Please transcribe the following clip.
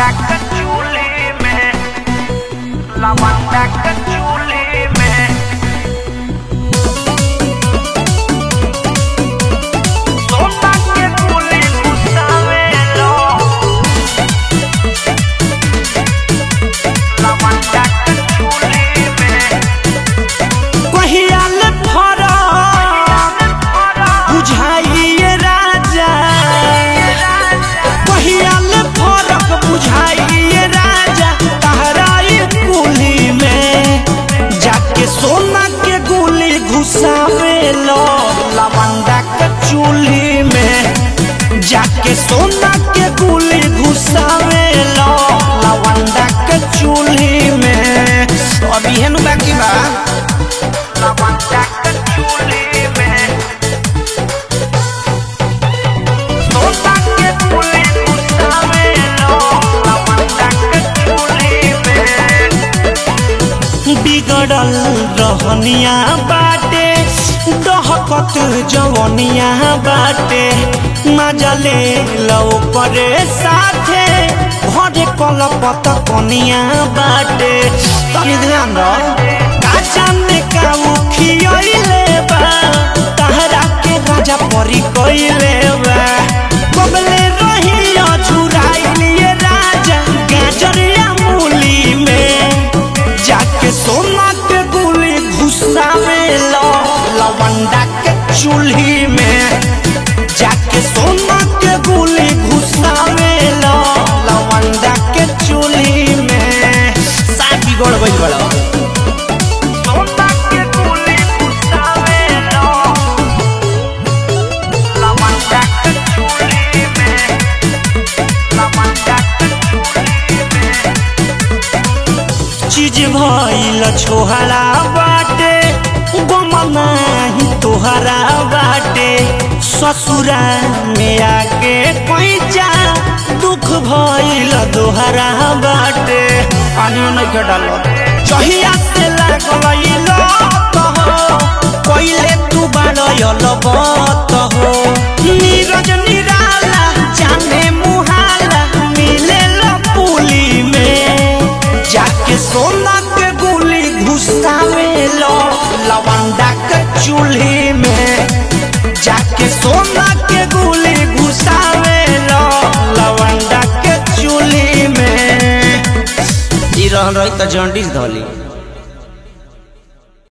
लवंडा के चूल्हे में लवंडा के चूल्हे में सोना के गुली घुसावेलो लवंडा के चूल्हे में कहियाल फरक बुझाइए राजा कहियाल फरक बुझाइए राजा तहराई कुली में जाके सोना के गुली घुसावे लो लवंडा के चूल्ही में जाके सोना के गुली घुसावे लो लवंडा के चूल्ही में अभी हेनु बाकी बा लवंडा के चूल्हे में सोना के गुली घुसावेलो लवंडा के चूल्हे में बिगड़ल रहनिया बाटे दहकत जवनिया बाटे मजा ले लो करे साथे भरे कलपत कनिया बाटे तनी ध्यान रह काचा में काऊ खियले बा तहरा के राजा परी कइले बा कबले रही अझुराइलिए राजा गाजरिया मूली में जाके सोना के गुली घुसावे लो लवंडा के चूल्ही में जाके सोना के गुली घुसावे लो लवंडा के चूल्ही में साथी गोड़ गइल बड़ा सोना के गुली घुसावेलो लवंडा के चूल्हे में लवंडा के चूल्हे में चीज भइल छोहरा बाटे गम नाही तोहरा बाटे ससुरा में आके पैचा दुख भइल दोहरा बाटे पानियो नहीं के डालो जहिया से लागल कहो पहिले तू बाड़ल बत हो नीरज निराला जाने मुहाला मिले पुली में जाके सोना के गुली घुसावे लो लवंडा के चूल्ही में जाके सोना के गुली घुसावे लो लवंडा के चूल्ही में ई रहन रही त जॉन्डिस धली